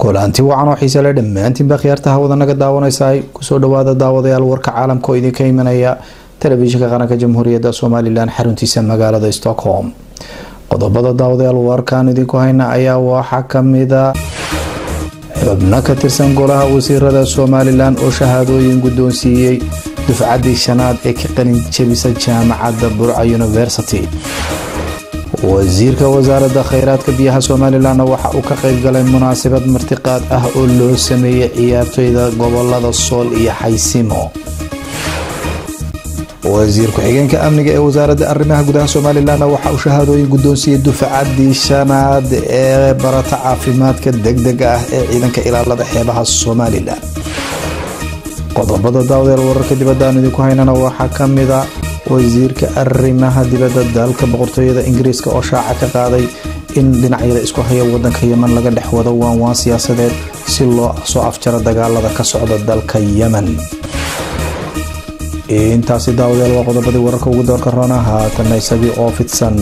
kulanti wacan oo xiise le dhammaantiinba khiyaarta hawada naga daawanaysaay kusoo dhawaada daawadayaal warka caalamka oo idinka imanaya telefishinka qaranka jamhuuriyadda somalilan xaruntiisa magaalada stockholm qodobada daawadayaal warkaan idinku hayna ayaa waxaa kamida xubno ka tirsan golaha wasiirada somalilan oo shahaadooyin guddoonsiiyey dufcaddii shanaad ee ka qalin jebisa jaamacadda burca university wasiirka wasaaradda kheyraadka biyaha somalilanna waxa uu ka qayb galay munaasabad martiqaad ah oo loo sameeyey ciyaartoyda gobolada sool iyo xaysimo wasiir ku-xigeenka amniga ee wasaaradda arrimaha gudaha somalilanna waxa uu shahaadooyin guddoonsiiyey dufcaddii shanaad ee barata caafimaadka degdega ah ee ciidanka ilaalada xeebaha somalilan qodobada daawadayaal wararka dibadda aan idinku haynana waxaa kamida wasiirka arrimaha dibadda dalka boqortooyada ingiriiska oo shaaca ka qaaday in dhinacyada isku haya wadanka yeman laga dhex wado waanwaan siyaasadeed si loo soo afjaro dagaalada ka socda dalka yemen intaasi daawadayaal waa qodobadii wararka ugu doorka roona haatana isagii oo fidsan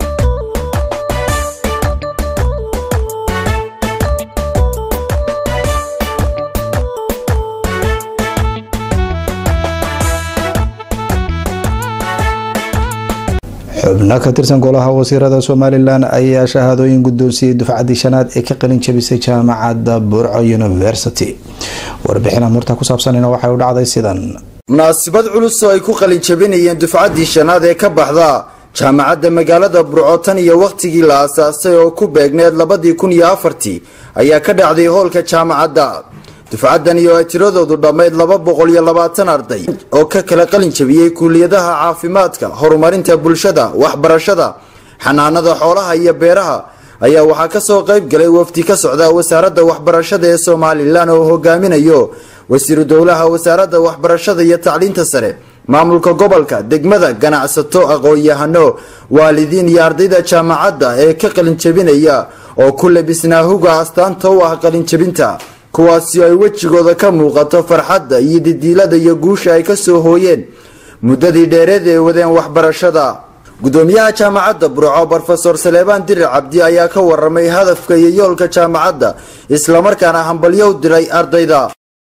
xubno ka tirsan golaha wasiirada somalilan ayaa shahaadooyin guddoonsiiyey dufcaddii shanaad ee ka qalin jebisay jaamacadda burco university warbixin amurta ku saabsanina waxay u dhacday sidan munaasabad culus oo ay ku qalin jabinayeen dufcaddii shanaad ee ka baxda jaamacadda magaalada burco tan iyo wakhtigii la aasaasay oo ku beegneed labadii kun iyo afartii ayaa ka dhacday hoolka jaamacadda dufcaddan iyo ay tiradoodu dhammayd laba boqol iyo labaatan arday oo ka kala qalin jabiyey kuuliyadaha caafimaadka horumarinta bulshada waxbarashada xanaanada xoolaha iyo beeraha ayaa waxaa kasoo qayb galay wafdi ka socda wasaaradda waxbarashada ee somalilan oo hogaaminayo wasiiru dowlaha wasaaradda waxbarashada iyo tacliinta sare maamulka gobolka degmada ganacsato aqoon-yahano waalidiin iyo ardayda jaamacadda ee ka qalinjabinaya oo ku labisnaa huga astaanta u ah qalinjabinta kuwaasi ay wejigooda ka muuqato farxadda iyo didiilada iyo guusha ay kasoo hooyeen muddadii dheereed ee wadeen waxbarashada gudoomiyaha jaamacadda burco brofesor saleebaan dirir cabdi ayaa ka waramay hadafka iyo yoolka jaamacadda islamarkaana hambalyo u diray ardayda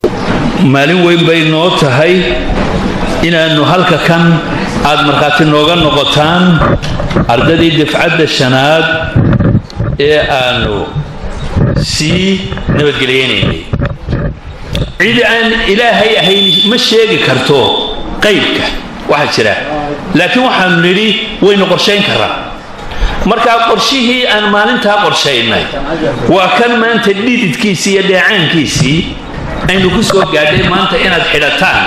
maalin weyn bay noo tahay inaannu halka kan aad markhaati nooga noqotaan ardaydii dafcadda shanaad ee aanu sii nabadgelyenaynay cid aan ilaahay ahayn ma sheegi karto qaybka waxaa jira laakiin waxaanu nidhi waynu qorshayn karaa markaa qorshihii aan maalintaa qorshaynay waa kan maanta dhididkiisii iyo dheecaankiisii aynu ku soo gaadhay maanta inaad xidhataan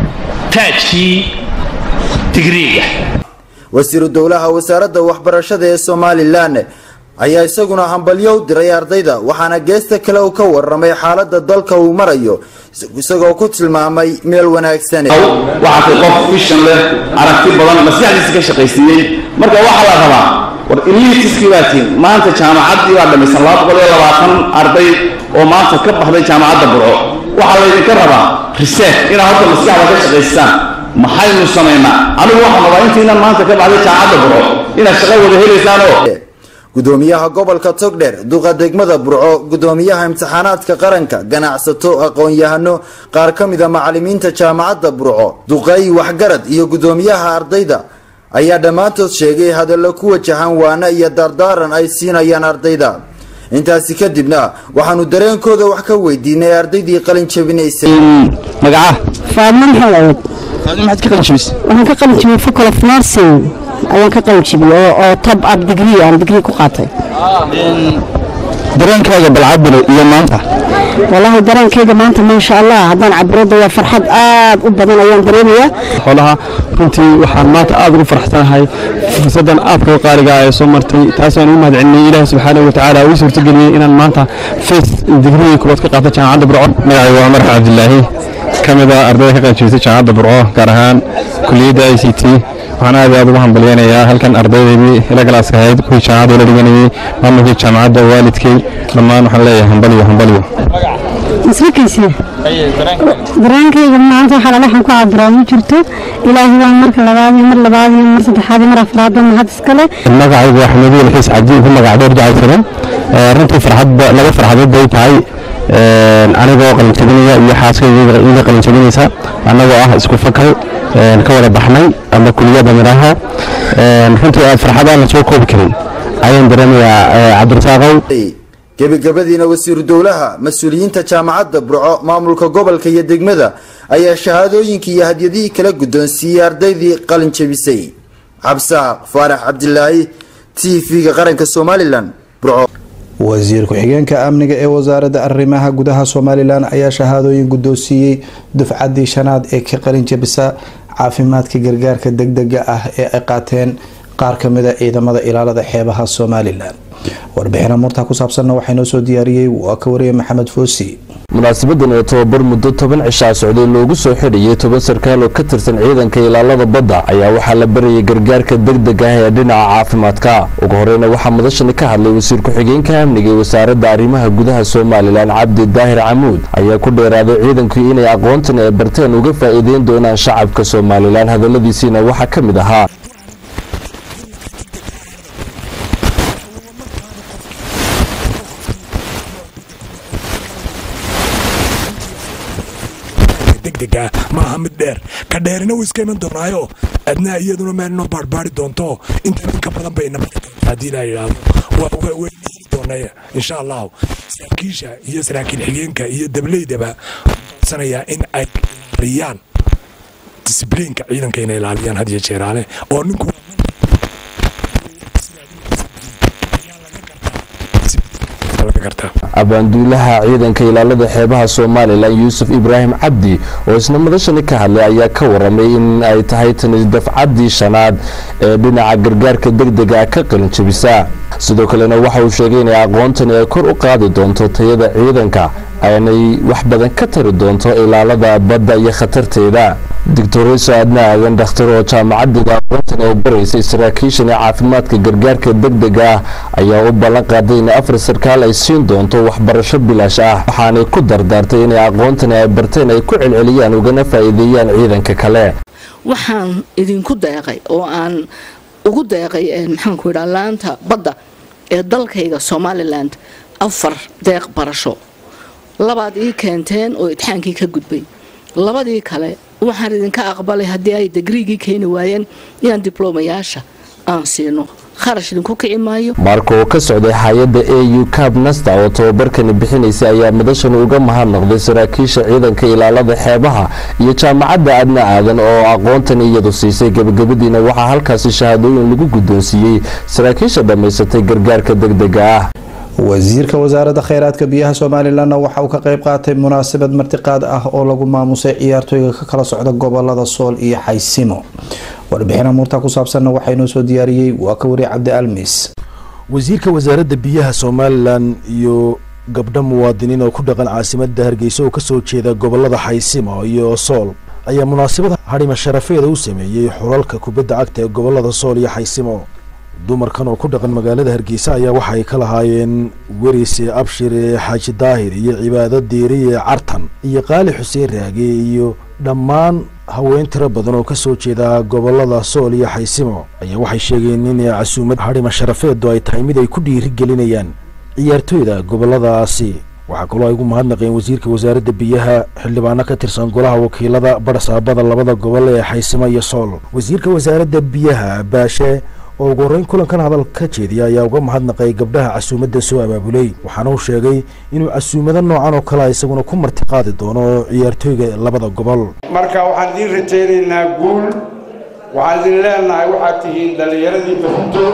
taajkii digriiga wasiiru dowlaha wasaaradda waxbarashada ee somalilan ayaa isaguna hambalyo u diray ardayda waxaana geesta kale uu ka waramay xaalada dalka uu marayo isagoo ku tilmaamay meel wanaagsan waxaatay qof fishan leh aragti badan maskaxdiisa ka shaqaysiiyey marka waxaa la rabaa war ilitiskii baa tiin maanta jaamacaddii baa dhamaysan laba boqol iyo labaatan arday oo maanta ka baxday jaamacadda burco waxaa laydinka rabaa research inaad horta maskaxda ka shaqaystaan maxaynu samaynaa anigu waxaan rabaa intiinan maanta ka baxday jaamacadda burco inaad shaqo wada helaysaan oo gudoomiyaha gobolka togdheer duqa degmada burco gudoomiyaha imtixaanaadka qaranka ganacsato aqoon-yahano qaar ka mida macalimiinta jaamacadda burco duqeey waxgarad iyo gudoomiyaha ardayda ayaa dhammaantood sheegay hadallo ku wajahan waana iyo dardaaran ay siinayaan ardayda intaasi kadibna waxaanu dareenkooda wax ka weydiinay ardaydii qalin jabinaysay magaca faadmo maxamed faadmo maxaad ka qalin jabisay waxaan ka qalin jabiyey faculty of nursing ayaan ka qalin jabiyey oo tab ab degree aan degree ku qaatay dareenkaaga balcabile iyo maanta wallaahi dareenkayga maanta maasha allah haddaan cabirada waa farxad aad u badan ayaan dareemayaa xoolaha runtii waxaan maanta aad ugu faraxsanahay fursadan aadka u qaaliga ee soo martay taasaan ugu mahadcelinay ilaahi subxaanahu watacaala uu suurtageliyey inaan maanta face degree kubaad ka qaata jaamacadda burco magacaygu waa marxa cabdilaahi ka mid a ardayda ka qayb jeestay jaamacadda burco gaar ahaan kuliyadda i c t waxaan aad aad ugu hambalyeynayaa halkan ardaydaydii ila galaaska ahayd kuwii jaamacadda la dhiganayay maamulkii jaamacadda waalidkay dhammaan waxaan leeyahay hambaliyo hambaliyo masrikaysa dareenkayga maanta waxaa lala waxaan ku cabiraa ma jirto ilaahi waa marka labaad iyo mar labaad iyo mar saddexaad iyo mar afraad oo mahad iskale magacaygu waa xamuudiin xiis cabdiin ku magac dheer jacaysadan runtii farxad laba farxadood bay tahay anigoo qalinjabinaya iyo xaaskayga iga qalinjabinaysa annagoo ah isku fakal ka wada baxnay ama kuliyadda midhaha runtii aad farxad aan la soo koobi karin ayaan dareemayaa cabdirasaaqow gebagabadiina wasiiru dowlaha mas-uuliyiinta jaamacadda burco maamulka gobolka iyo degmada ayaa shahaadooyinkii iyo hadyadihii kala guddoonsiiyey ardaydii qalin jabisay cabsaaq faarax cabdilaahi t v-ga qaranka somalilan burco wasiir ku-xigeenka amniga ee wasaaradda arrimaha gudaha somalilan ayaa shahaadooyin guddoonsiiyey dufcaddii shanaad ee ka qalin jabisa caafimaadka gargaarka degdega ah ee ay qaateen qaar kamida ciidamada ilaalada xeebaha somalilan warbixina murtaa ku saabsanna waxaa noo soo diyaariyey waa ka wariyay maxamed foosi munaasabadan oo tababar muddo toban cishaa socday loogu soo xidhayay toban sarkaal oo ka tirsan ciidanka ilaalada badda ayaa waxaa la barayay gargaarka degdeg ah ee dhinaca caafimaadka ugu horeyna waxaa madashani ka hadlay wasiir ku-xigeenka amniga ee wasaaradda arrimaha gudaha somalilan cabdi daahir camuud ayaa ku dheeraaday ciidanku inay aqoontan ay barteen uga faa'iideyn doonaan shacabka somalilan hadaladiisiina waxaa ka mid ahaa degdega maaha mid dheer ka dheerina wuu iska iman doonaayo adnaa iyaduna meelnoo baarbaari doonto intan in ka badan bay nabadi doonta haddii la yidhaahdo wayna heli doonaya insha allahu saraakiisha iyo saraakiil xigeenka iyo dableydaba sanayaa in ay ilaaliyaan disibliinka ciidanka inay ilaaliyaan had iyo jeeraale oo ninku abaanduulaha ciidanka ilaalada xeebaha somalilan yuusuf ibraahim cabdi oo isna madashani ka hadlay ayaa ka waramay in ay tahay tani dafcaddii shanaad ee dhinaca gargaarka degdega ka qalinjabisa sidoo kalena waxa uu sheegay inay aqoontani ay kor u qaadi doonto tayada ciidanka aynay wax badan ka tari doonto ilaalada badda iyo khatarteeda doctoreyso adna aadan dhakhtar oo jaamacaddiga aqoontan ay baraysay saraakiishan ee caafimaadka gargaarka degdega ah ayaa u ballan qaaday in afar sarkaal ay siin doonto waxbarasho bilaash ah waxaanay ku dardaartay inay aqoontani ay barteen ay ku celceliyaan ugana faa'iideeyaan ciidanka kale waxaan idinku deeqay oo aan ugu deeqay maxaanku idhaa laanta badda ee dalkayga somalilan afar deeq barasho labaad ii keenteen oo itixaankii ka gudbay labadii kale waxaan idinka aqbalay haddii ay digriigii keeni waayeen inaan diblomayaasha aan siino kharash idinku kici maayo marka oo ka socday hay-adda a u cab nasta oo tababarkani bixinaysay ayaa madashani uga mahadnaqday saraakiisha ciidanka ilaalada xeebaha iyo jaamacadda adna aadan oo aqoontani iyadu siisay gebagabadiina waxaa halkaasi shahaadooyin lagu guddoonsiiyey saraakiisha dhammaysatay gargaarka degdega ah wasiirka wasaaradda kheyraadka biyaha somalilanna waxa uu ka qeyb qaatay munaasabad martiqaad ah oo lagu maamusay ciyaartooyga ka kala socda gobolada sool iyo xaysimo warbixina muurtaa ku saabsanna waxaa inoo soo diyaariyey waa ka wariye cabdi almis wasiirka wasaaradda biyaha somalilan iyo gabdho muwaadiniin oo ku dhaqan caasimadda hargeysa oo kasoo jeeda gobolada xaysimo iyo sool ayaa munaasabad hadhima sharafeeda u sameeyey xulalka kubadda cagta ee gobolada sool iyo xaysimo dumarkan oo ku dhaqan magaalada hargeysa ayaa waxa ay ka lahaayeen werise abshire xaaji daahir iyo cibaado diiriye cartan iyo qaali xuseen raage iyo dhammaan haween tiro badan oo kasoo jeeda gobolada sool iyo xaysimo ayaa waxay sheegeen in casuumad hadhima sharafeedu ay tahay mid ay ku dhiiri gelinayaan ciyaartooyda goboladaasi waxaa kaloo ay ugu mahadnaqeen wasiirka wasaaradda biyaha xildhibaano ka tirsan golaha wakiilada badhasaabada labada gobol ee xaysimo iyo sool wasiirka wasaaradda biyaha baashe oo ugu horreyn kulankan hadal ka jeediya ayaa uga mahadnaqay gabdhaha casuumadda soo abaabulay waxaana uu sheegay inuu casuumado noocan oo kale isaguna ku martiqaadi doono ciyaartooyga labada gobol marka waxaan idiin rajaynaynaa guul waxaan idin leenahay waxaad tihiin dhallinyaradii berito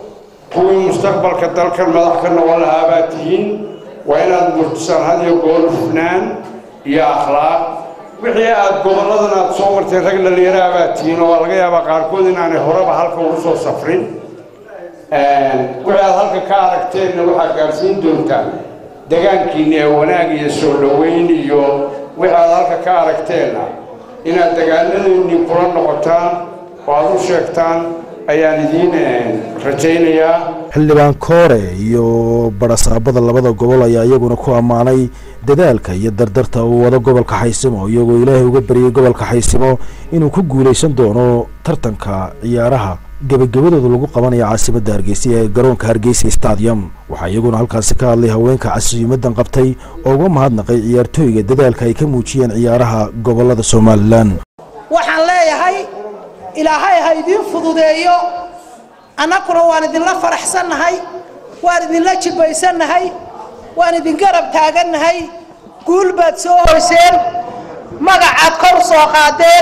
kuwii mustaqbalka dalkan madax ka noqon lahaa baad tihiin waa inaad murtisaan had iyo goor hufnaan iyo akhlaaq wixii aad gobolladan aad soo marteen rag dhallinyaraha baad tihiin oo laga yaabaa qaarkood inaanay horeba halka ugu soo safrin wixii aad halka ka aragteenna waxaad gaarsiin doontaa degaankiinna ee wanaag iyo soo dhoweyn iyo wixii aad halka ka aragteenna inaad degaanadiinnii kula noqotaan oo aad u sheegtaan ayaan idiin rajaynayaa xildhibaan koore iyo badhasaabada labada gobol ayaa iyaguna ku ammaanay dadaalka iyo dardarta uu wado gobolka xaysimo iyagoo ilaahay uga baryay gobolka xaysimo inuu ku guulaysan doono tartanka ciyaaraha gebagabadooda lagu qabanayo caasimadda hargeysa ee garoonka hargeysa stadium waxaa iyaguna halkaasi ka hadlay haweenka casuumadan qabtay oo uga mahadnaqay ciyaartooyga dadaalka ay ka muujiyeen ciyaaraha gobolada somalilan waxaan leeyahay ilaahay ha idiin fududeeyo annaguna waan idinla faraxsannahay waan idinla jibbaysannahay waan idin garab taagannahay guul baad soo hoyseen magacaad kor soo qaadeen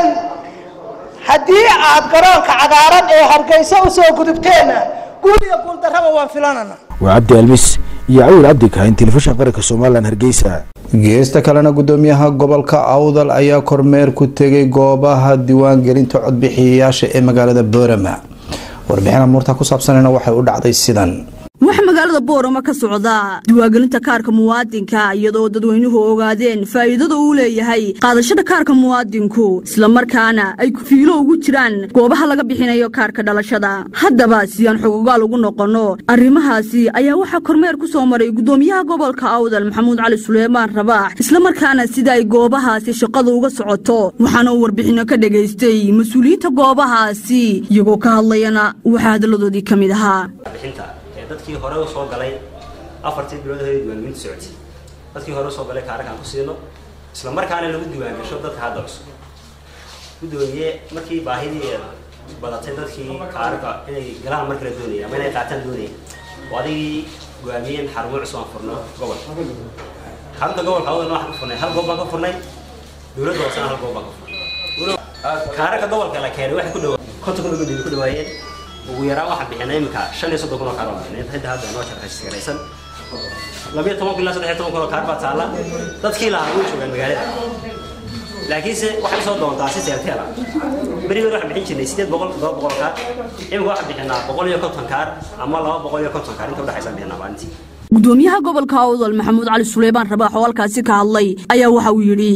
haddii aad garoonka cagaaran ee hargeysa u soo gudubteenna guul iyo guuldarraba waan filanana waa cabdi almis iyo cawil cabdi kahayn telefishin qaranka somalilan hargeysa geesta kalena gudoomiyaha gobolka awdal ayaa kormeer ku tegay goobaha diiwaangelinta codbixiyayaasha ee magaalada boorama warbixin amuurta ku saabsanayna waxay u dhacday sidan waxaa magaalada boorama ka socda diiwaangelinta kaarka muwaadinka iyadoo dadweynuhu ogaadeen faa'iidada uu leeyahay qaadashada kaarka muwaadinku islamarkaana ay fiilo ugu jiraan goobaha laga bixinayo kaarka dhalashada haddaba si aan xogogaal ugu noqonno arrimahaasi ayaa waxaa kormeer ku soo maray gudoomiyaha gobolka awdal maxamuud cali suleymaan rabaax islamarkaana sida ay goobahaasi shaqadu uga socoto waxaana uu warbixinno ka dhegaystay mas-uuliyiinta goobahaasi iyagoo ka hadlayana waxaa hadalladoodii ka mid ahaa dadkii hore u soo galay afartii bilood hore diiwaangelinta socotay dadkii hore usoo galay kaararkaan ku siino isla markaana lagu diiwaangasho dadka hadda cusub gudoomiye markii baahidii badatay dadkii kaararka inay galaan mar kale doonaya ama inay qaataan doonaya oo adigii go'aamiyeen xarumo cusub aan furno gobol xarunta gobolka awdalna waxaan ku furnay hal goob baan ka furnay dowladda hoosena hal goob baan ka furnay kaararka gobolka la keenay waxay ku dhawa konton kun ugu ku dhawaayeen ugu yaraan waxaan bixinay iminka shan iyo soddon kun oo kaar baan bixinay hadda hadda noo sharxaysigaraysan labiyo toban kun ilaa saddex iyo toban kun oo kaar baa taalla dadkii lahaa way joogaan magaalada laakiinse waxay soo doontaa si seerteela berigood waxaan bixin jirnay sideed boqol todoba boqol kaar iminka waxaan bixinaa boqol iyo konton kaar ama laba boqol iyo konton kaar inta udhexaysa bixinaa maalintii gudoomiyaha gobolka awdal maxamuud cali suleymaan rabaax oo halkaasi ka hadlay ayaa waxa uu yidhi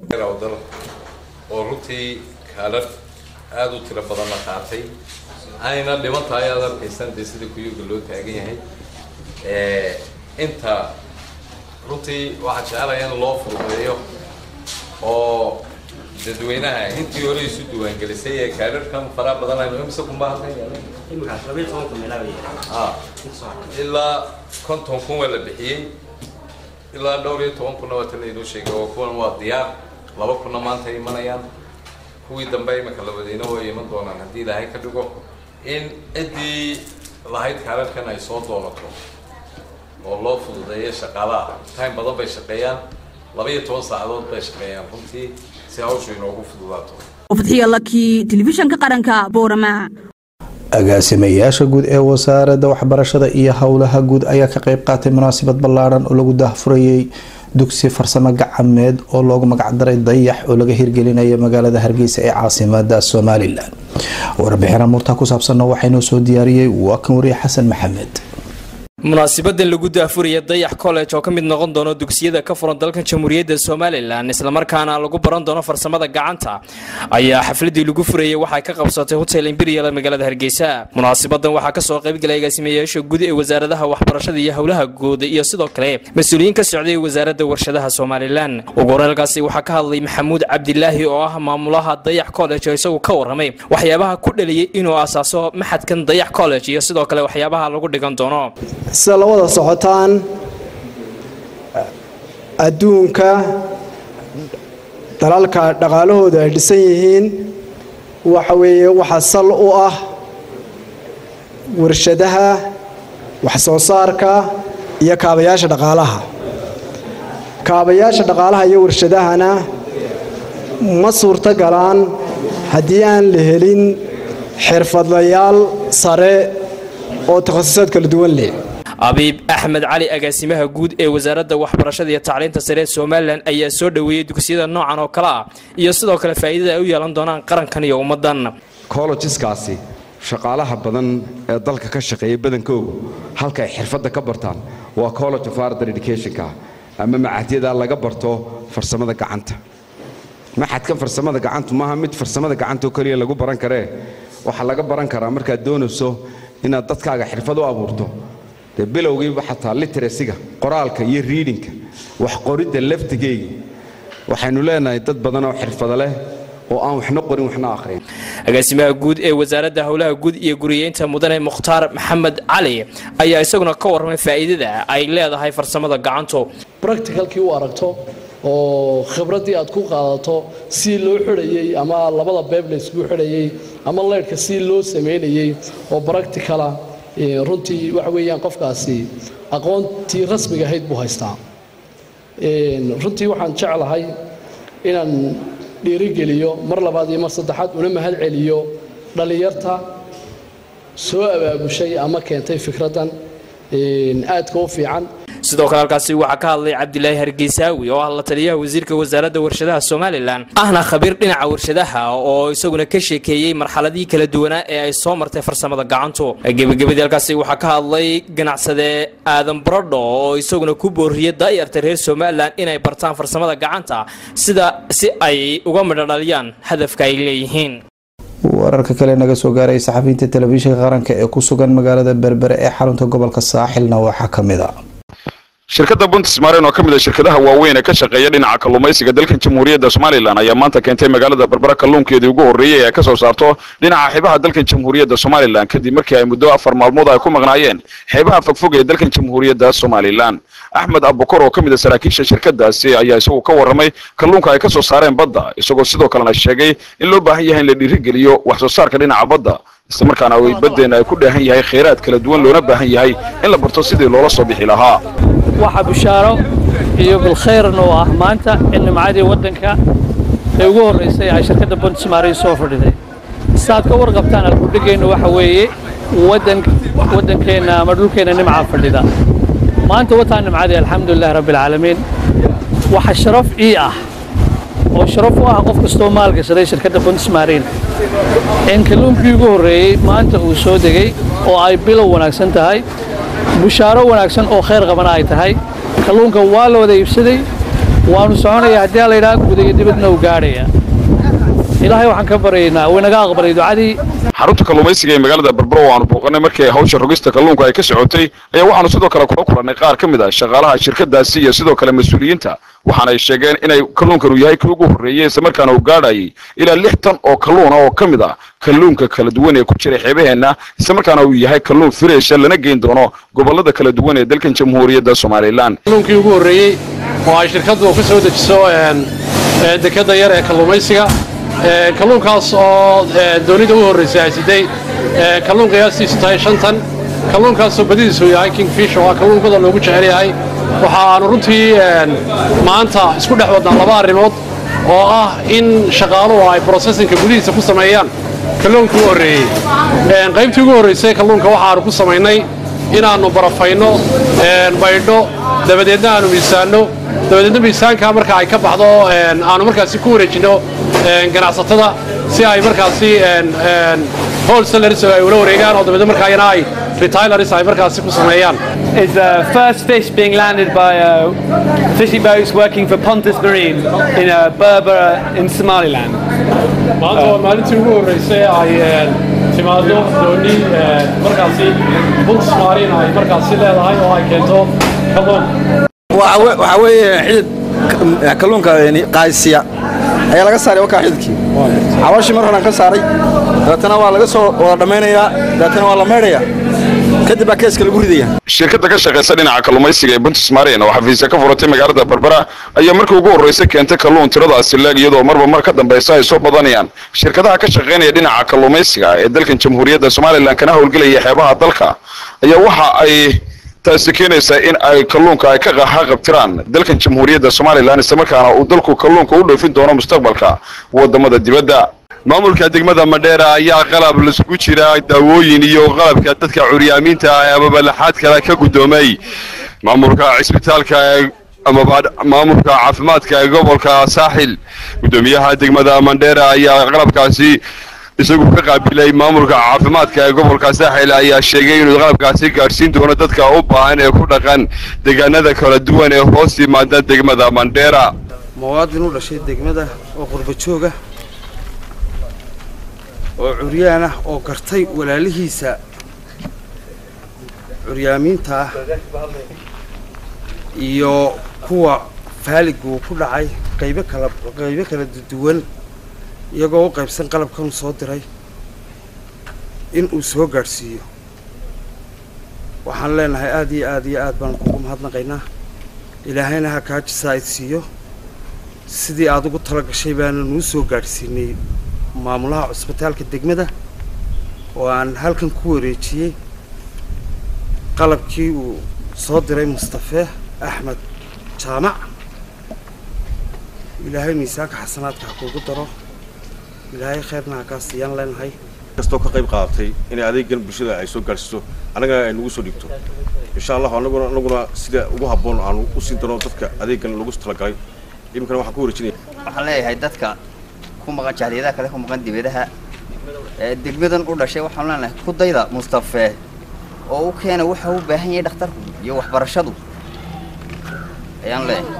oo runtii kaalar aada u tiro badan la qaatay ayna dhiman tahay aad arkaysan dee sida kuyuga loo taagan yahay inta runtii waxaan jecelahay in loo fududeeyo oo dadweynaha intii hore isu diiwaangelisay ee kaadharkan faraha badan aynu imse kuma ilaa konton kun waa la bixiyey ilaa dhowr iyo toban kunna waa tan laynoo sheegay oo kuwan waa diyaar laba kunna maanta ay imanayaan kuwii dambe imika labadiina way iman doonaan haddii ilaahay ka dhigo in ciddii lahayd kaararkan ay soo doonato oo loo fududeeyo shaqaalaha time badan bay shaqeeyaan laba iyo toban saacadood bay shaqeeyaan runtii si hawshu inoogu fududaato fadxiya laki telefishanka qaranka boorama agaasimayaasha guud ee wasaaradda waxbarashada iyo howlaha guud ayaa ka qayb qaatay munaasabad ballaadhan oo lagu daahfurayay dugsi farsamo gacameed oo loogu magacdaray dayax oo laga hirgelinayo magaalada hargeysa ee caasimada somalilan warbixin amuurta ku saabsanna waxaynoo soo diyaariyey waa kan wariye xasan maxamed munaasabadan lagu daafuraya dayax college oo ka mid noqon doono dugsiyada ka furan dalkan jamhuuriyadda somalilan islamarkaana lagu baran doono farsamada gacanta ayaa xafladii lagu furayay waxay ka qabsatay hotel imperial magaalada hargeysa munaasabadan waxaa kasoo qaybgalay agaasimayaasha guud ee wasaaradaha waxbarashada iyo howlaha guud iyo sidoo kale mas-uuliyiin ka socday wasaaradda warshadaha somalilan ugu horeelkaasi waxaa ka hadlay maxamuud cabdilaahi oo ah maamulaha dayax college oo isagu ka waramay waxyaabaha ku dhaliyay inuu asaaso maxadkan dayax college iyo sidoo kale waxyaabaha lagu dhigan doono sida la wada socotaan adduunka dalalka dhaqaalahooda ay dhisan yihiin waxa weeye waxa sal u ah warshadaha wax soo saarka iyo kaabayaasha dhaqaalaha kaabayaasha dhaqaalaha iyo warshadahana ma suurto galaan haddii aan la helin xirfadlayaal sare oo takhasusaad kala duwan leh abiib axmed cali agaasimaha guud ee wasaaradda waxbarashada iyo tacliinta sare ee somalilan ayaa soo dhoweeyey dugsiyada noocan oo kale ah iyo sidoo kale faa'iidada ay u yeelan doonaan qarankan iyo ummaddan collegeskaasi shaqaalaha badan ee dalka ka shaqeeya badankoogu halka ay xirfadda ka bartaan waa college of arder educationka ama macadyada laga barto farsamada gacanta maxadkan farsamada gacantu maaha mid farsamada gacanta oo keliya lagu baran karee waxaa laga baran karaa markaad doonayso inaad dadkaaga xirfad u abuurto dee bilowgiiba xataa literacyga qoraalka iyo riidinka wax qoridda laftigeyga waxaynu leenahay dad badan oo xirfado leh oo aan waxna qorin waxna akhrin agaasimaha guud ee wasaaradda howlaha guud iyo guriyeynta mudane mukhtaar maxamed cali ayaa isaguna ka warramay faa'iidada ay leedahay farsamada gacantu practicalkii u aragto oo khibraddii aad ku qaadato si loo xidhayey ama labada beeb la isugu xidhayey ama leydhka si loo samaynayey oo practicala runtii waxa weeyaan qofkaasi aqoontii rasmiga ahayd buu haystaa runtii waxaan jeclahay inaan dhiirigeliyo mar labaad iyo mar saddexaad una mahad celiyo dhallinyarta soo abaabushay ama keentay fikraddan aadka u fiican sidoo kale halkaasi waxaa ka hadlay cabdilaahi hargeysaawi oo ah la taliyaha wasiirka wasaaradda warshadaha somalilan ahna khabiir dhinaca warshadaha oo isaguna ka sheekeeyey marxaladihii kala duwanaa ee ay soo martay farsamada gacantu gebagabadii halkaasi waxaa ka hadlay ganacsade aadan barodho oo isaguna ku booriyey daayarta reer somalilan inay bartaan farsamada gacanta sida si ay uga midho dhaliyaan hadafka ay leeyihiin wararka kale naga soo gaaray saxafiyiinta telefishinka qaranka ee ku sugan magaalada berbere ee xarunta gobolka saaxilna waxaa ka mid a shirkadda buntismaren oo ka mid a shirkadaha waaweyn ee ka shaqeeya dhinaca kalluumaysiga dalkan jamhuuriyadda somalilan ayaa maanta keentay magaalada berbera kalluunkeedii ugu horreeyey ee ka soo saarto dhinaca xeebaha dalkan jamhuuriyadda somalilan kadib markii ay muddo afar maalmood ay ku maqnaayeen xeebaha fogfog ee dalkan jamhuuriyadda somalilan axmed abukor oo ka mid a saraakiisha shirkadaasi ayaa isagu ka warramay kalluunka ay ka soo saareen badda isagoo sidoo kalena sheegay in loo baahan yahay in la dhiirigeliyo wax soo saarka dhinaca badda islamarkaana ay baddeena ay ku dheehan yahay kheyraad kala duwan loona baahan yahay in la barto sidii loola soo bixi lahaa waxaa bishaaro iyo bilkhayrna oo ah maanta in nimcadii waddanka ee ugu horraysay ay shirkadda buntismaari soo fadhiday saaad ka warqabtaan alkudhigeennu waxa weeye waddankeenna ama dhulkeenna nimcaa fadhida maanta wataa nimcadii alxamdulilahi rabbialcaalamiin waxa sharaf ii ah oo sharaf u ah qof kastoo maalgashaday shirkadda buntismarin in kalluunkii ugu horreeyey maanta uu soo degay oo ay bilow wanaagsan tahay bushaaro wanaagsan oo khayr qabana ay tahay kalluunka waa la wada iibsaday waanu soconaya haddii la yidhaha guda iyo dibadna uu gaadhaya ilaahay waxaan ka baryaynaa uu inaga aqbalay ducadii xarunta kalluumaysiga ee magaalada berbero oo aanu booqanay markii hawsha rogista kalluunka ay ka socotay ayaa waxaanu sidoo kale kula kulannay qaar ka mid ah shaqaalaha shirkadaasi iyo sidoo kale mas-uuliyiinta waxaana ay sheegeen inay kalluunkanu yahay kii ugu horreeyey islamarkaana uu gaadhayay ilaa lix tan oo kalluuna oo ka mid ah kalluunka kala duwan ee ku jira xeebaheenna islamarkaana uu yahay kalluun fireesha lana geyn doono gobollada kala duwan ee dalkan jamhuuriyadda somalilan kalluunkii ugu horreeyey oo ay shirkaddu ka soo dejiso dekadda yar ee kalluumaysiga kalluunkaas oo doonida u horraysay ay siday kalluun qiyaastiisu tahay shan tan kalluunkaasoo badidiisu yahay kingfish oo ah kalluun badan loogu jecel yahay waxaanu runtii maanta isku dhex wadnaa laba arrimood oo ah in shaqaaluhu ay processinka gudihiisa ku sameeyaan kalluunkii u horreeyey qaybtii ugu horraysay kalluunka waxaanu ku samaynay inaannu barafayno baydho dabadeedna aanu miisaanno dabadeedna miisaankaa marka ay ka baxdo aanu markaasi ku wareejinno ganacsatada si ay markaasi wholesalers ay ula wareegaan oo dabeedna markaa iyana ay retailers ay markaasi ku sameeyaan is the first fish being landed by uh, fishing boats working for Pontus Marine in uh, Berbera in Somaliland. maanta waa maalintii ugu horreysay ay timaado dooni markaasi buntis maarin ay markaasi leedahay oo ay keento kalluun waxaa weeye xidid kalluunka qaaysiya ayaa laga saaray wakaa xididkii xawashii mar horaan ka saaray dabeetana waa laga soo wada dhammaynayaa dabeetana waa la maydhayaa kadib baa keeska lagu ridaya shirkadda ka shaqaysa dhinaca kalluumaysiga ee buntis marin oo xafiisya ka furatay magaalada berbera ayaa markii ugu horreysay keentay kalluun tiradaasi leeg iyadoo marba mar ka dambaysa ay soo badanayaan shirkadaha ka shaqaynaya dhinaca kalluumaysiga ee dalkan jamhuuriyadda somalilan kana howlgelaya xeebaha dalka ayaa waxa ay taasi keenaysaa in ay kalluunka ay ka qaxaqabtiraan dalkan jamhuuriyadda somalilan islamarkaana uu dalku kalluunka u dhoofin doono mustaqbalka wadamada dibadda maamulka degmada madheera ayaa qalab lasugu jira daawooyin iyo qalabka dadka curyaamiinta ah ee amabalaxaad kale ka guddoomay maamulka cisbitaalka amaba maamulka caafimaadka ee gobolka saaxil guddoomiyaha degmada mandheera ayaa qalabkaasi isagu ka qaabilay maamulka caafimaadka ee gobolka saaxil ayaa sheegay inuu qalabkaasi gaadhsiin doono dadka u baahan ee ku dhaqan deegaanada kala duwan ee hoos yimaada degmada mandheera muwaadin u dhashay degmada oo qurba jooga oo curyaan ah oo gartay walaalihiisa curyaamiinta ah iyo kuwa faaliguu ku dhacay qaybo kala qaybo kala duwan iyagoo u qaybsan qalabkan uu soo diray in uu soo gaadhsiiyo waxaan leenahay aada iyo aada iyo aad baan kugu mahadnaqaynaa ilaahayna ha kaa jisaa'id siiyo sidii aad ugu tala gashay baana nuu soo gaadhsiinay maamulaha cusbitaalka degmada oo aan halkan ku wareejiyey qalabkii uu soo diray mustafe axmed jaamac ilaahay miisaanka xasanaadka ha kuugu daro ilaahay khayrna ha kaa siiyaan leenahay kastoo ka qayb qaadatay inay adeegan bulshada ay soo gaadhsiiso annagana ay nagu soo dhigto insha allahu anaguna anaguna sida ugu habboon aanu u siin doono dadka adeegan lagu talagalay iminkana waxaan ku wareejinaya waxaan leeyahay dadka ku maqan jahliyadaha kale ku maqan dibadaha ee degmadan u dhashay waxaan leenahay ku dayda mustafe oo u keena waxa u baahan yahay dhakhtarku iyo waxbarashadu ayaan leeyahay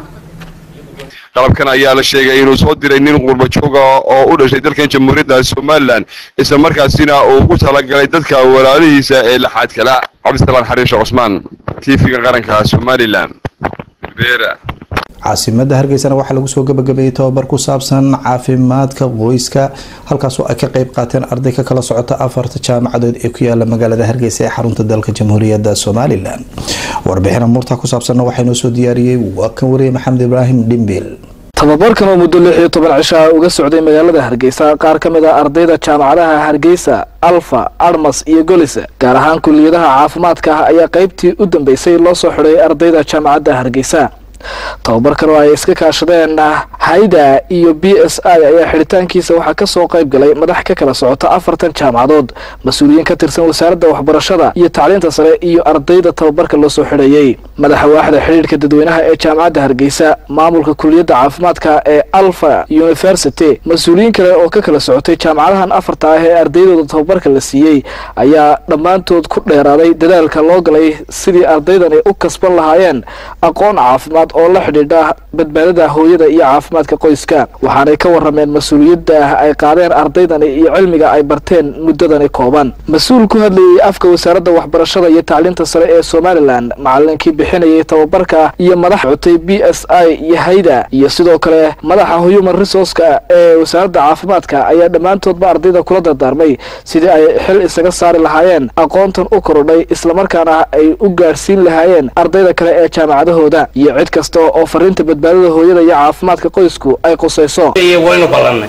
qalabkan ayaa la sheegay inuu soo diray nin qurba jooga oo u dhashay dalkan jamhuuriyadda somalilan isla markaasina uu ugu talagalay dadka walaalihiisa ee laxaad kala cabdisalaan xariisha cusmaan tv-ga qaranka somalilan berbera caasimada hargeysana waxaa lagu soo gabagabeeyey tababar ku saabsan caafimaadka qoyska halkaasoo ay ka qayb qaateen arday ka kala socota afarta jaamacadood ee ku yaala magaalada hargeysa ee xarunta dalka jamhuuriyadda somalilan warbixin amuurta ku saabsanna waxaa inoo soo diyaariyey waa kan wariyey maxamed ibraahim dhimbil tababarkan oo muddo lix iyo toban cisho ah uga socday magaalada hargeysa qaar ka mid ah ardayda jaamacadaha hargeysa alfa armas iyo golis gaar ahaan kuliyadaha caafimaadka ah ayaa qaybtii u dambeysay loo soo xidhay ardayda jaamacadda hargeysa tababarkan oo ay iska kaashadeen hayda iyo b s i ayaa xidhitaankiisa waxaa kasoo qayb galay madax ka kala socota afartan jaamacadood mas-uuliyiin ka tirsan wasaaradda waxbarashada iyo tacliinta sare iyo ardayda tababarka loo soo xidhayey madaxa waaxda xidhiidhka dadweynaha ee jaamacadda hargeysa maamulka kuliyadda caafimaadka ee alfa university mas-uuliyiin kale oo ka kala socotay jaamacadahan afarta ah ee ardaydooda tababarka la siiyey ayaa dhammaantood ku dheeraaday dadaalka loo galay sidii ardaydani u kasban lahaayeen aqoon caafimaad oo la xidhiidha badbaadada hooyada iyo caafimaadka qoyska waxaanay ka warameen mas-uuliyadda ay qaadeen ardaydani iyo cilmiga ay barteen muddadani kooban mas-uul ku hadlayey afka wasaaradda waxbarashada iyo tacliinta sare ee somalilan macalinkii bixinayay tababarka iyo madax cotay b s i iyo hayda iyo sidoo kale madaxa human resourceka ee wasaaradda caafimaadka ayaa dhammaantoodba ardayda kula dardaarmay sidii ay xil isaga saari lahaayeen aqoontan u korodhay islamarkaana ay u gaadhsiin lahaayeen ardayda kale ee jaamacadahooda iyo cid kasta oo fariinta badbaadada hooyada iyo caafimaadka qoysku ay qusayso waynu ballannay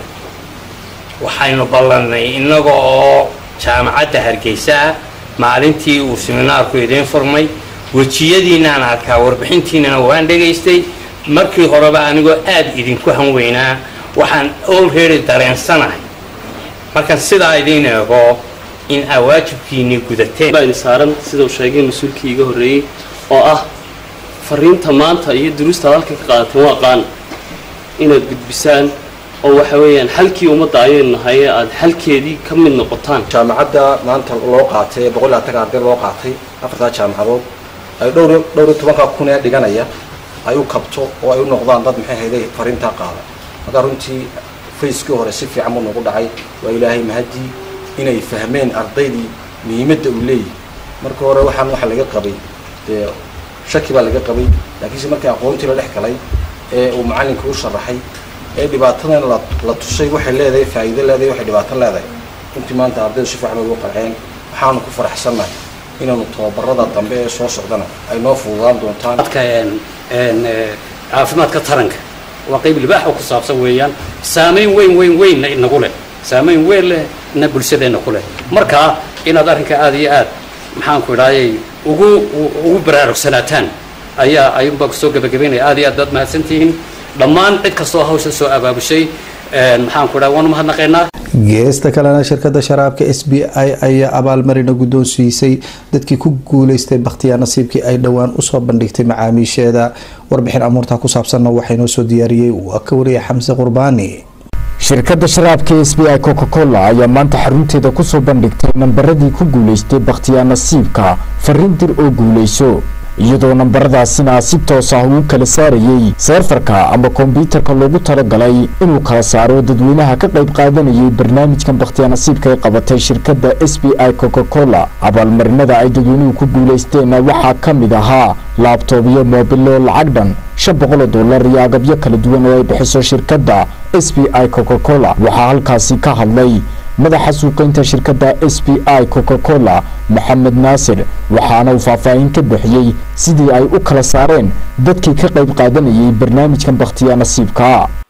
waxaynu ballannay innaga oo jaamacadda hargeysa ah maalintii uu seminaarku idiin furmay wejiyadiinaan arkaa warbixintiinana waan dhegaystay markii horeba anigoo aad idinku hanweynaa waxaan olready dareensanahay markaan sidaa idiin eego in aa waajibkiinii gudateen baa saaran sida uu sheegay mas-uulkii iga horreeyey oo ah fariinta maanta iyo duruusta ad halkan ka qaadateen waa qaan inaad gudbisaan oo waxa weeyaan halkii ummadda ayaynu nahay ee aada halkeedii ka mid noqotaan jaamacadda maanta loo qaatay boqol iyo labaatan arday loo qaatay afartaa jaamacadood ay dhowr dhowr iyo tobanka kun ee dhiganaya ay u kabto oo ay u noqdaan dad maxay hayday fariintaa qaada markaa runtii fayskii hore si fiican buu nagu dhacay waa ilaahay mahadii inay fahmeen ardaydii muhiimadda uu leeyahy marka hore waxaan waxa laga qabay dee shaki baa laga qabay laakiinse markii aqoontii la dhex galay ee uu macallinka u sharaxay ee dhibaatadan la la tusay waxay leedahay faa'iido leedahay waxay dhibaato leedahay runtii maanta ardaydu si fiican bay ugu qanceen waxaanu ku faraxsannahay inaanu tababarada dambe ee soo socdana ay noo fududaan doontaan caafimaadka taranka waa qayb libaax oo ku saabsan weeyaan saamayn weyn weyn weynna inagu leh saamayn weyn leh na bulshadeenna ku leh marka inaad arrinka aada iyo aad maxaanku idhaayay ugu ugu baraarugsanataan ayaa ayuunbaa kusoo gabagabaynaya aad iyo aad baad mahadsantihiin dhammaan cid kastoo hawsha soo abaabushay maxaanku idhaha waanu mahadnaqaynaa geesta kalena shirkada sharaabka s b i ayaa abaalmarina guddoonsiisay dadkii ku guuleystay bakhtiyaa nasiibkii ay dhowaan usoo bandhigtay macaamiisheeda warbixin amuurta ku saabsanna waxaa inoo soo diyaariyey waa ka wariya xamse qurbaani shirkadda sharaabka s b i coca cola ayaa maanta xarunteeda kusoo bandhigtay nambaradii ku guulaystay bakhtiyaa nasiibka fariin dir oo guulayso iyadoo nambaradaasina si toos ah uu kala saarayey seerfarka ama kombyuutarka loogu talagalay inuu kala saaro dadweynaha ka qayb qaadanayay barnaamijkan bakhtiyaa nasiibka ay qabatay shirkadda s b i coca cola abaalmarinada ay dadweynuhu ku guulaysteenna waxaa ka mid ahaa laabtoob iyo moobilo lacag dhan shan boqol oo dollar iyo agabyo kala duwan oo ay bixiso shirkadda s b i coca cola waxaa halkaasi ka hadlay madaxa suuqaynta shirkadda s b i coca cola maxamed naasir waxaana uu faahfaahin ka bixiyey sidii ay u kala saareen dadkii ka qayb qaadanayay barnaamijkan bakhtiya nasiibka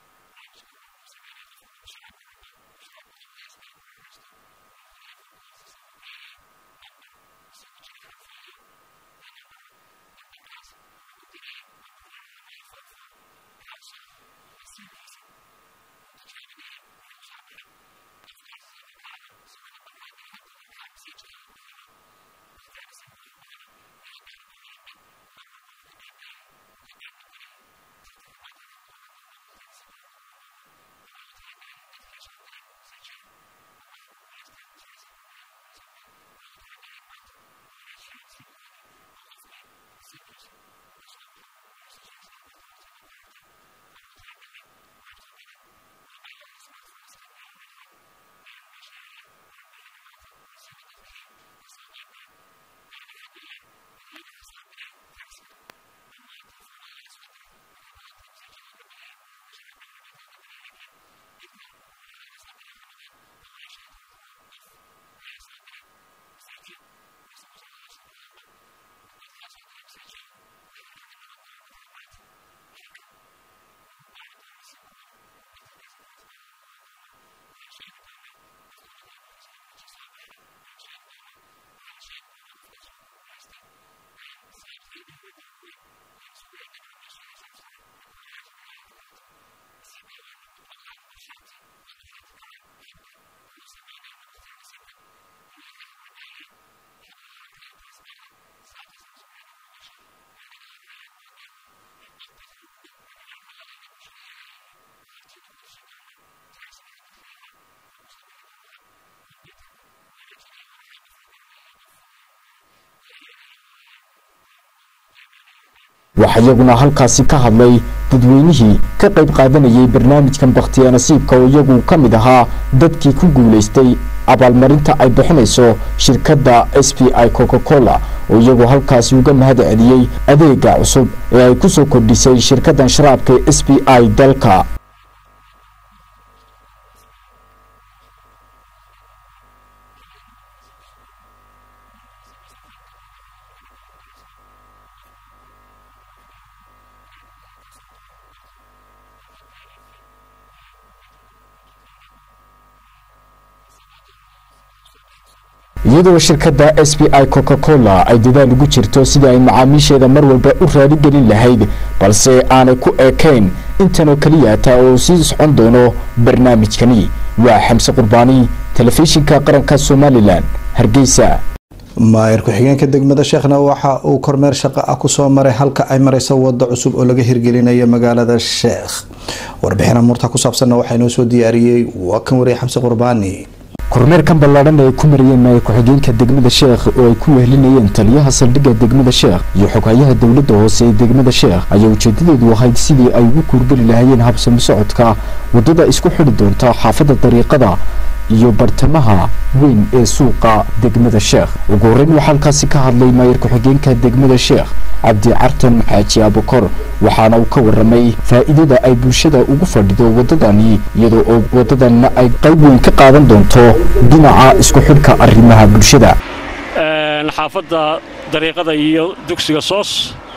waxaa iyaguna halkaasi ka hadlay dadweynihii ka qayb qaadanayay barnaamijkan bakhtiya nasiibka oo iyagu ka mid ahaa dadkii ku guulaystay abaalmarinta ay bixinayso shirkadda s b i coca cola oo iyagu halkaasi uga mahad celiyey adeega cusub ee ay ku soo kordhisay shirkaddan sharaabka s b i dalka iyadoo shirkadda s b i coca cola ay dadaal ugu jirto sidii ay macaamiisheeda mar walba u raaligelin lahayd balse aanay ku eekayn intanoo keliya taa oo sii socon doono barnaamijkani waa xamse qurbaani telefishinka qaranka somalilan hargeysa maayir ku-xigeenka degmada sheekhna waxa uu kormeer shaqo ah kusoo maray halka ay mareyso wado cusub oo laga hirgelinayo magaalada sheekh warbixin amuurta ku saabsanna waxaa inoo soo diyaariyey waa kan wariye xamse qurbaani kormeerkan ballaadhan ay ku marayeen maayir ku-xigeenka degmada sheekh oo ay ku wehelinayeen taliyaha saldhigga degmada sheekh iyo xoghayaha dowladda hoose ee degmada sheekh ayaa ujeedadeedu ahayd sidii ay ugu kuurgeli lahaayeen habsami socodka waddada isku xidhi doonta xaafadda dariiqada iyo bartamaha weyn ee suuqa degmada sheekh ugu horreyn waxaa halkaasi ka hadlay maayir ku-xigeenka degmada sheekh cabdi cartan xaaji abukor waxaana uu ka waramay faa'iidada ay bulshada ugu fadhido waddadani iyadoo oo waddadanna ay qayb weyn ka qaadan doonto dhinaca isku xidhka arrimaha bulshada xaafadda dariiqada iyo dugsiga soos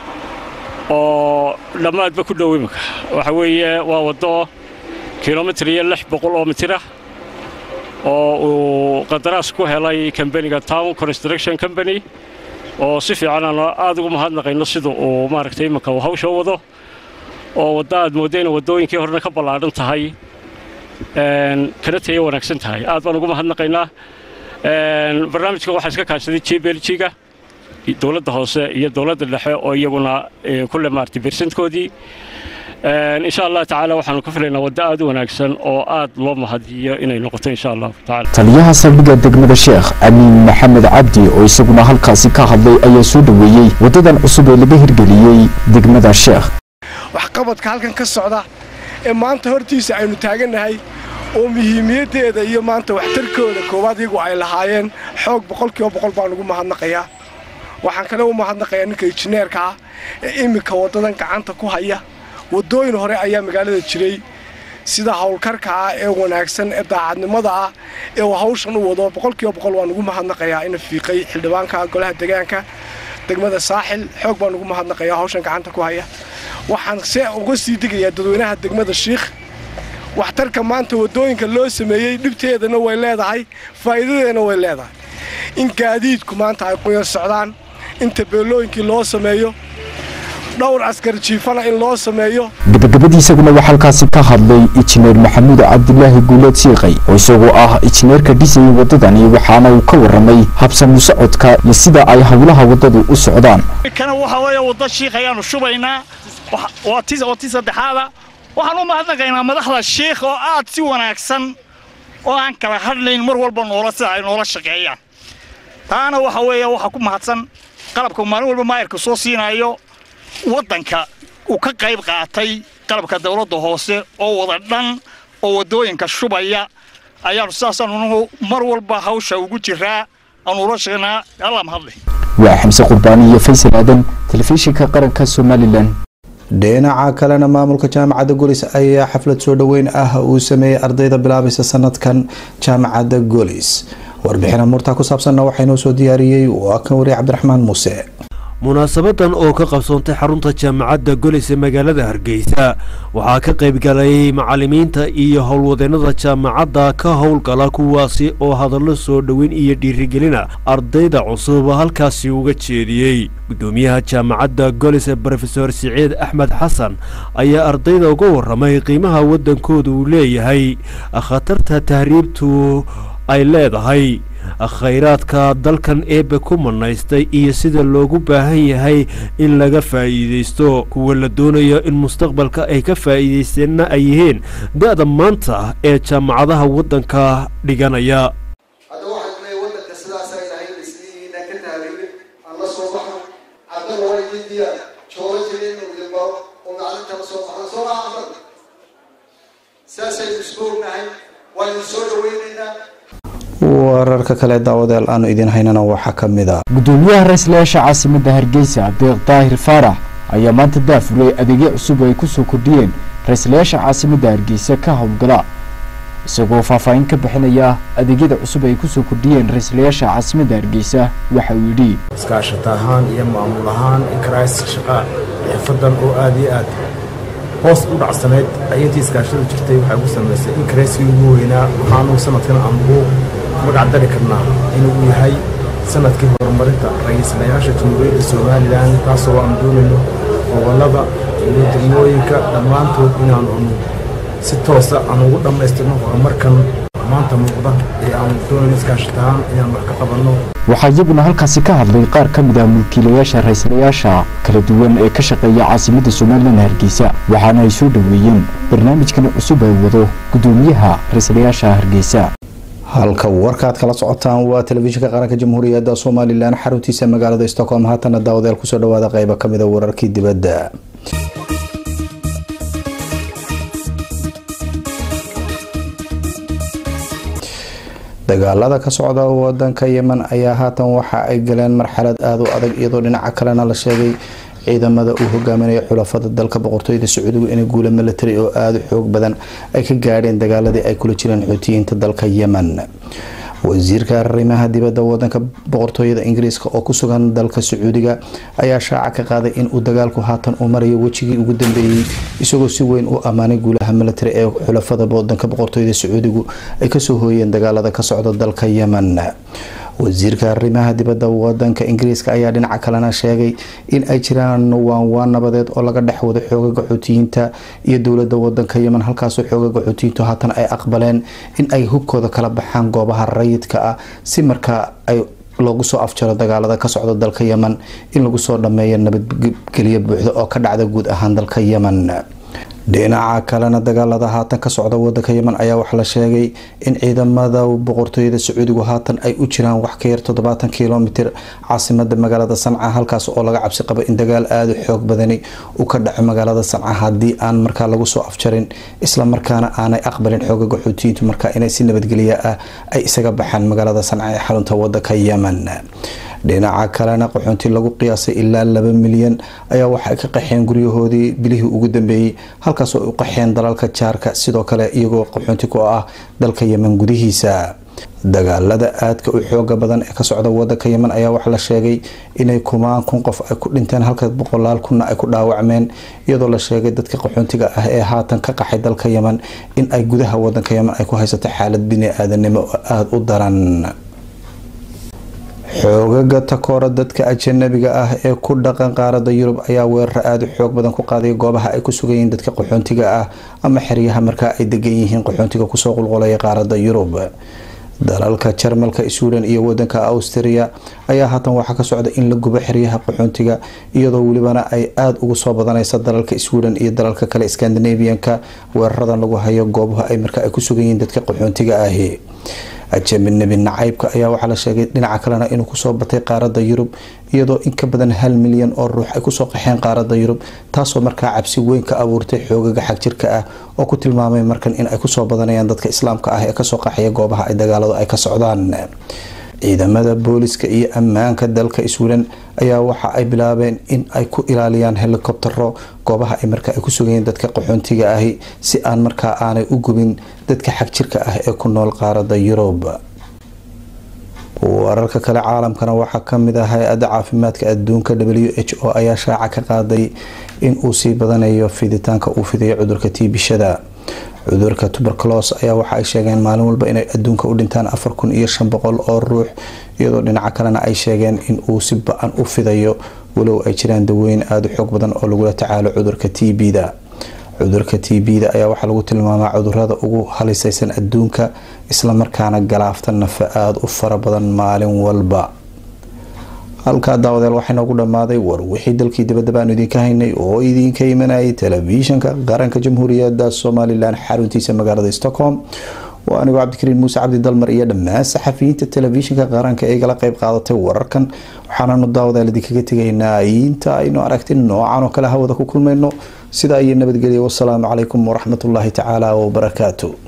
oo dhammaadba ku dhow imika waxa weeye waa waddo kilomitir iyo lix boqol oo mitirah oo uu qandaraas ku helay kambaniga town construction company oo si fiican aan aad ugu mahadnaqayno sida uu maaragtay iminka uu hawsha wado oo wadda aad moodda inay waddooyinkii horena ka ballaadhan tahay kana tayo wanaagsan tahay aad baan ugu mahadnaqaynaa barnaamijkan waxaa iska kaashaday j beljiga dowladda hoose iyo dowladda dhexe oo iyaguna kulle maartay bersantkoodii insha allah tacaala waxaanu ka filaynaa waddo aad u wanaagsan oo aad loo mahadiyo inay noqoto insha allahu tacaala taliyaha saldhigga degmada sheekh amiin maxamed cabdi oo isaguna halkaasi ka hadlay ayaa soo dhoweeyey waddadan cusub ee laga hirgeliyey degmada sheekh waxqabadka halkan ka socda ee maanta hortiisa aynu taagannahay oo muhiimiyaddeeda iyo maanta waxtarkooda koowaad iyagu ay lahaayeen xoog boqolkiiba boqol baan ugu mahadnaqayaa waxaan kale u mahadnaqayaa ninka injineerka ah ee iminka waddadan gacanta ku haya waddooyin hore ayaa magaalada jiray sida howlkarka ah ee wanaagsan ee daacadnimada ah ee uu hawshan u wado boqolkiiba boqol waan ugu mahadnaqayaa ina fiiqay xildhibaanka golaha deegaanka degmada saaxil xoog baan ugu mahadnaqayaa hawshan gacanta ku haya waxaan se uga sii digayaa dadweynaha degmada shiikh waxtarka maanta waddooyinka loo sameeyey dhibteedana way leedahay faa'iidadeedana way leedahay in gaadiidku maanta ay quyar socdaan in tabeelooyinkii loo sameeyo dhowr askar jiifana in loo sameeyo gabagabadii isaguna waxaa halkaasi ka hadlay injineer maxamuud cabdilaahi guuleed siiqay oo isagoo ah injineerka dhisayay waddadani waxaana uu ka warramay habsamu socodka iyo sida ay howlaha waddadu u socdaan kana waxa weeye wadda shiikh ayaanu shubaynaa waa tii saddexaada waxaan u mahadnaqaynaa madaxda shiikh oo aad si wanaagsan oo aan kala hadlayn mar walba noola sida ay noola shaqeeyaan taana waxa weeye waxaa ku mahadsan qalabka maalin walba maayarka soo siinayo waddanka uu ka qayb qaatay qalabka dawladda hoose oo wada dhan oo waddooyinka shubaya ayaanu sidaasaanu mar walba hawsha ugu jiraa aanu ula sheegnaa alla mahadle waa xamse qurbaani iyo faysal aadan telefishinka qaranka somalilan dhinaca kalena maamulka jaamacadda golis ayaa xaflad soo dhoweyn ah uu sameeyey ardayda bilaabaysa sanadkan jaamacadda golis warbixina murtaa ku saabsanna waxaa inoo soo diyaariyey waa kan wariye cabdiraxmaan muuse munaasabadan oo ka qabsoontay xarunta jaamacadda golis ee magaalada hargeysa waxaa ka qaybgalay macalimiinta iyo howlwadeennada jaamacadda ka howlgala kuwaasi oo hadallo soo dhoweyn iyo dhiirigelina ardayda cusub halkaasi uga jeediyey guddoomiyaha jaamacadda golis ee brofesor siciid axmed xasan ayaa ardayda uga warramay qiimaha waddankooda uu leeyahay khatarta tahriibtu ay leedahay khayraadka dalkan eebbe ku manaystay iyo sida loogu baahan yahay in laga faa'iidaysto kuwa la doonayo in mustaqbalka ay ka faa'iidaysteenna ay yihiin da'da maanta ee jaamacadaha waddanka dhiganaya wararka kale daawadayaal aanu idiin haynana waxaa ka mid ah gudoomiyaha ra-iislayaasha caasimadda hargeysa deeq daahir faarax ayaa maanta daafuriyey adeegyo cusub ay kusoo kordhiyeen ra-iislayaasha caasimadda hargeysa ka howlgala isagoo faahfaahin ka bixinaya adeegyada cusub ay kusoo kordhiyeen ra-iislayaasha caasimadda hargeysa waxa uu yidhi iskaashata ahaan iyo maamul ahaan inkarays shaqa xirfadan oo aada iyo aad hoos u dhacsanayd ayaintii iskaashada jirtay waxay ku samaysay inkarayskii ugu weynaa waxaanu sanadkan aan ugu magac dari karnaa inuu yahay sanadkii horumarinta ra-iislayaasha jamhuuriyadda somalilan taasoo aan doonayno gobollada iyo degmooyinka dhammaantood inaanu si toosa aan ugu dhammaystirno horumarkan maanta muuqda ee aan doonayno iskaashatahaan inaan wax ka qabanno waxaa iyaguna halkaasi ka hadlay qaar ka mid ah mulkiilayaasha ra-iislayaasha kala duwan ee ka shaqeeya caasimadda somalilan hargeysa waxaana ay soo dhoweeyeen barnaamijkan cusub ay wado gudoomiyaha ra-iislayaasha hargeysa halka warkaad kala socotaan waa telefishinka qaranka jamhuuriyadda somalilan xaruntiisa magaalada stockholm haatana daawadayaal kusoo dhawaada qeybo ka mid a wararkii dibadda dagaalada ka socda wadanka yemen ayaa haatan waxa ay galeen marxalad aada u adag iyadoo dhinaca kalena la sheegay ciidamada uu hogaaminaya xulafada dalka boqortooyada sacuudigu inay guula milatari oo aada u xoog badan ay ka gaadheen dagaaladii ay kula jireen xuutiyiinta dalka yemen wasiirka arrimaha dibadda wadanka boqortooyada ingiriiska oo ku sugan dalka sacuudiga ayaa shaaca ka qaaday in uu dagaalku haatan uu marayo wejigii ugu dambeeyey isagoo si weyn u ammaanay guulaha milatari ee xulafada wadanka boqortooyada sacuudigu ay kasoo hooyeen dagaalada ka socda dalka yemen wasiirka arrimaha dibadda wadanka ingiriiska ayaa dhinaca kalena sheegay in ay jiraan waanwaan nabadeed oo laga dhex wado xoogaga xuutiyiinta iyo dowlada wadanka yemen halkaasoo xoogaga xuutiyiintu haatan ay aqbaleen in ay hubkooda kala baxaan goobaha rayidka ah si markaa ay loogu soo afjaro dagaalada ka socda dalka yemen in lagu soo dhameeyo nabadgelyo buuxda oo ka dhacda guud ahaan dalka yemen dhinaca kalena dagaalada haatan ka socda wadanka yemen ayaa waxaa la sheegay in ciidamada boqortooyada sacuudigu haatan ay u jiraan wax ka yar toddobaatan kilomitir caasimada magaalada sanca halkaas oo laga cabsi qabo in dagaal aada u xoog badani uu ka dhaco magaalada sanca haddii aan markaa lagu soo afjarin islamarkaana aanay aqbalin xoogaga xuutiyiintu markaa inay si nabadgelya ah ay isaga baxaan magaalada sanca ee xarunta wadanka yemen dhinaca kalena qaxoonti lagu qiyaasay ilaa laba milyan ayaa waxay ka qaxeen guryahoodii bilihii ugu dambeeyey halkaasoo ay u qaxeen dalalka jaarka sidoo kale iyagoo qaxoonti ku ah dalka yemen gudihiisa dagaalada aadka u xooga badan ee ka socda wadanka yemen ayaa waxaa la sheegay inay kumaan kun qof ay ku dhinteen halka boqolaal kunna ay ku dhaawacmeen iyadoo la sheegay dadka qaxoontiga ah ee haatan ka qaxay dalka yemen in ay gudaha wadanka yemen ay ku haysato xaalad bini-aadanimo oo aada u daran xoogaga takoora dadka ajanabiga ah ee ku dhaqan qaarada yurub ayaa weeraro aada u xoog badan ku qaaday goobaha ay ku sugayiin dadka qaxoontiga ah ama xeryaha markaa ay degan yihiin qaxoontiga kusoo qulqulaya qaarada yurub dalalka jarmalka sweden iyo wadanka austria ayaa haatan waxaa ka socda in la gubo xeryaha qaxoontiga iyadoo welibana ay aada ugu soo badanaysa dalalka sweden iyo dalalka kale scandinavianka weeraradan lagu hayo goobaha ay markaa ay ku sugayiin dadka qaxoontiga ahi ajaminabi nacaybka ayaa waxaa la sheegay dhinaca kalena inuu kusoo batay qaarada yurub iyadoo in ka badan hal milyan oo ruux ay kusoo qaxeen qaarada yurub taasoo markaa cabsi weyn ka abuurtay xoogaga xagjirka ah oo ku tilmaamay markan in ay kusoo badanayaan dadka islaamka ah ee kasoo qaxaya goobaha ay dagaaladu ay ka socdaan ciidamada booliska iyo ammaanka dalka sweden ayaa waxa ay bilaabeen in ay ku ilaaliyaan helikobtero goobaha ay markaa ay ku sugayeen dadka qaxoontiga ahi si aan markaa aanay u gubin dadka xagjirka ah ee ku nool qaarada yurub wararka kale caalamkana waxaa kamid ah hay-adda caafimaadka adduunka w h o ayaa shaaca ka qaaday in uu sii badanayo fiditaanka uu fidayo cudurka tiibishada cudurka tuberculos ayaa waxa ay sheegeen maalin walba inay adduunka u dhintaan afar kun iyo shan boqol oo ruux iyadoo dhinaca kalena ay sheegeen in uu si ba-an u fidayo walow ay jiraan dawooyin aada u xoog badan oo lagula tacaalo cudurka t b-da cudurka t b-da ayaa waxaa lagu tilmaamaa cudurada ugu halisaysan adduunka islamarkaana galaafta nafa aada u fara badan maalin walba halkaa daawadeel waxaa inoogu dhammaaday war wixii dalkii dibadaba aanu idinka haynay oo idinka imanayay telefishinka qaranka jamhuuriyadda somalilan xaruntiisa magaalada stockholm waa anigoo cabdikariin muuse cabdi dalmar iyo dhammaan saxafiyiinta telefishinka qaranka ee igala qeyb qaadatay wararkan waxaananu daawadeel idinkaga tegaynaa inta aynu aragti noocan oo kale hawada ku kulmayno sidaa iyo nabadgelya wasalaamu calaykum waraxmatullaahi tacaala wabarakaatu